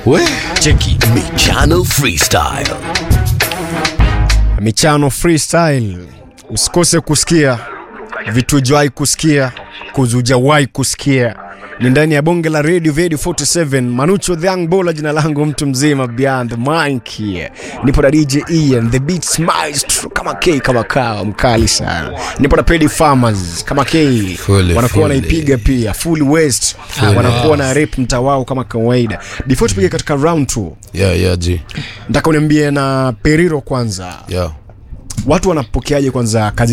We, cheki Michano Freestyle. michano freestyle usikose kusikia vitu hujawahi kusikia kuzujawahi kusikia ni ndani ya bonge la radio radio 47 manucho the young bola jina langu mtu mzima beyond the mic here nipo na dj ian the beats maestro kama k kama kawa mkali sana nipo na pedi farmers kama k Fully, wanakuwa fully. wanaipiga pia full west wanakuwa na rep mtawao kama kawaida before tupige katika round 2 Yeah, yeah, G. nataka uniambie na periro kwanza Yeah. watu wanapokeaje kwanza kazi